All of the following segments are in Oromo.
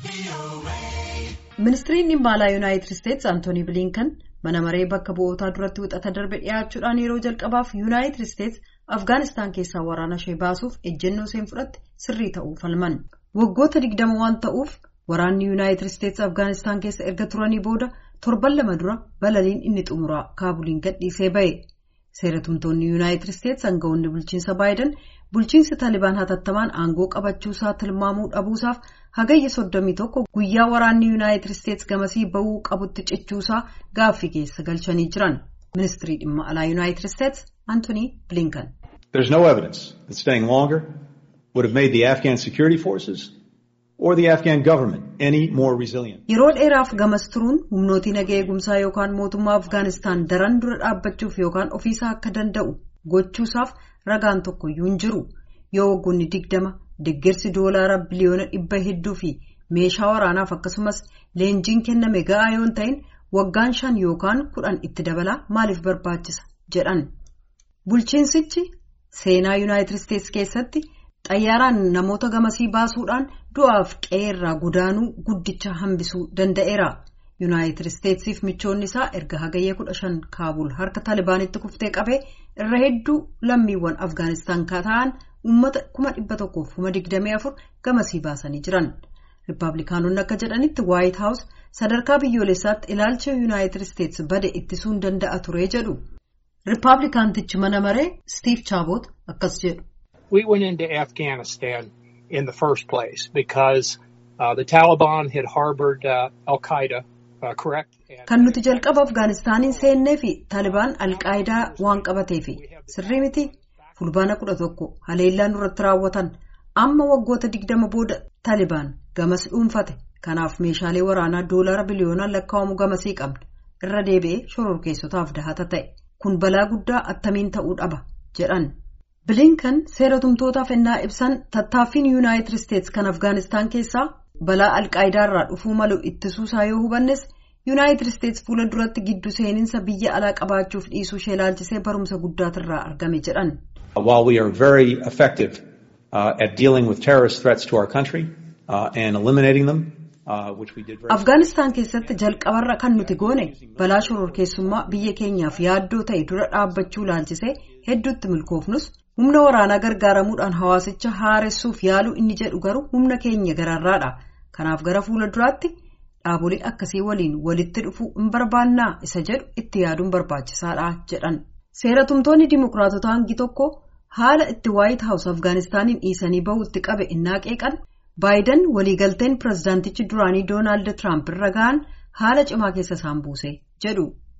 Ministiriin dhimma alaa Yuunaayitid Isteetsi Antoonii Biliinkan mana maree bakka bu'ootaa duratti wixata darbe dhiyaachuudhaan yeroo jalqabaaf Yuunaayitid Isteetsi Afgaanistaan keessaa waraana ishee baasuuf ejjennoo isheen fudhatte sirrii ta'uu falman. Waggoota digdama waan ta'uuf waraanni Yuunaayitid Isteetsi Afgaanistaan keessa erga turanii booda torban lama dura balaliin inni xumuraa kaabuliin gadhiisee ba'e. Seeratumtoonni Yuunaayitid Isteetsi aangawoonni bulchiinsa Baayiden bulchiinsi Taalibaan hatattamaan aangoo qabachuusaa tilmaamuu dhabuusaaf hagayya soddomii tokko guyyaa waraanni Yuunaayitid Isteetsi gamasii ba'uu qabutti cichuusaa gaaffii keessa galchanii jiran. Ministirii dhimma alaa Yuunaayitid Isteetsi Antoonii Bilinkan. There's no evidence that staying longer would have made the Afghan security forces or the Afghan government any more resilient. Yeroo dheeraaf gamas turuun humnootii nagaa eegumsaa yookaan mootummaa Afgaanistaan daran dura dhaabbachuuf yookaan ofiisaa akka danda'u gochuusaaf ragaan tokkoyyuu hin jiru. Yoo waggoonni digdama deeggarsi doolaara biliyoona dhibba hedduu fi meeshaa waraanaaf akkasumas leenjiin kenname ga'aa yoo hin ta'in waggaan shan yookaan kudhan itti dabalaa maaliif barbaachisa jedhan. Bulchiinsichi seenaa Yuunaayitid Isteetsi keessatti xayyaaraan namoota gamasii baasuudhaan du'aaf qe'eerraa godaanuu guddicha hambisuu danda'eera. Yuunaayitid Isteetsiif michoonni isaa erga hagayya kudha shan kaabul harka Taalibaanitti kuftee qabee irra hedduu lammiiwwan Afgaanistaan ta'an uummata kuma dhibba tokkoof kuma digdamii afur gamasii baasanii jiran. Rippaabilikaanonni akka jedhanitti Waayit Haawus sadarkaa biyyoolessaatti ilaalcha Yuunaayitid Isteetsi bade ittisuun danda'a ture jedhu. Rippaabilikaantichi mana maree Steve Chabot akkas jedhu. We went into Afghanistan in the first place because uh, the Taliban had harbored uh, Al Qaeda, uh, correct? Kan nuti jalqaba Afgaanistaaniin seennee fi Taalibaan Alqaayidaa waan qabateefi sirrii miti fulbaana kudha tokko haleellaan irratti raawwatan amma waggoota digdama booda Taalibaan gamas dhuunfate kanaaf meeshaalee waraanaa doolaara biliyoonaan lakkaa'amu gamasii qabna irra deebi'ee shororkeessotaaf dahata ta'e kun balaa guddaa attamiin ta'uu dhaba jedhan. Bilinkan seera tumtootaaf ennaa ibsan tattaaffiin Yuunaayitid Isteetsi kan Afgaanistaan keessaa balaa alqaayidaarraa dhufuu malu ittisuusaa yoo hubannes Yuunaayitid Isteetsi fuula duratti giddu seeninsa biyya alaa qabaachuuf dhiisuu ishee ilaalchisee barumsa guddaatirraa argame jedhan. While we are very effective uh, at dealing with terrorist threats to our country uh, and eliminating them, uh, which we did very Afgaanistaan keessatti jalqabarra kan nuti goone balaa shororkeessummaa biyya keenyaaf yaaddoo ta'e dura dhaabbachuu ilaalchisee hedduutti milkoofnus humna waraanaa gargaaramuudhaan hawaasicha haaressuuf yaaluu inni jedhu garuu humna keenya gararraadha. Kanaaf gara fuula duraatti dhaabolee akkasii waliin walitti dhufuu hin barbaannaa isa jedhu itti yaaduun barbaachisaadha jedhan. Seeratumtoonni dimokiraatota hangi tokko haala itti waayit haawus Afgaanistaaniin dhiisanii bahuutti qabe innaa qeeqan Baayiden waliigalteen pirezidaantichi duraanii Doonaald Tiraamp irra ga'an haala cimaa keessa isaan buuse jedhu.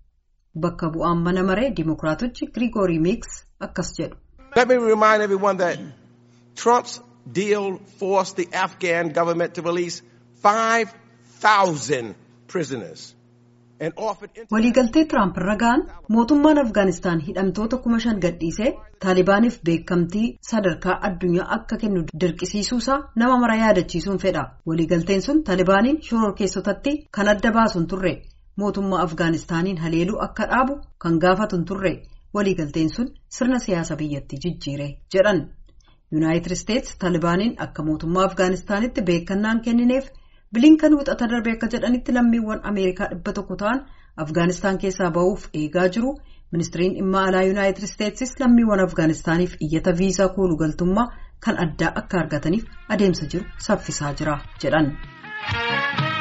Bakka bu'aan mana maree dimokiraatichi Grigoorii Miks akkas jedhu. Let me remind everyone that Trump's deal forced the Afghan government to release 5,000 prisoners and offered. Waliigaltee Tiraamp irra ga'an mootummaan Afgaanistaan hidhamtoota kuma shan gadhiisee Taalibaaniif beekamtii sadarkaa addunyaa akka kennu dirqisiisuusaa nama mara yaadachiisuun fedha. Waliigalteen sun Taalibaaniin shororkeessotatti kan adda baasuun turre mootummaa Afgaanistaaniin haleeluu akka dhaabu kan gaafatu turre. waliigalteen sun sirna siyaasa biyyattii jijjiire jedhan yuunaayitid isteetsi taalibaaniin akka mootummaa afgaanistaanitti beekannaan kennineef bilinkan wixata darbe akka jedhanitti lammiiwwan ameerikaa dhibba tokko ta'an afgaanistaan keessaa ba'uuf eegaa jiru ministiriin dhimma alaa yuunaayitid isteetsis lammiiwwan afgaanistaaniif iyyata viisaa kooluu galtummaa kan addaa akka argataniif adeemsa jiru saffisaa jira jedhan.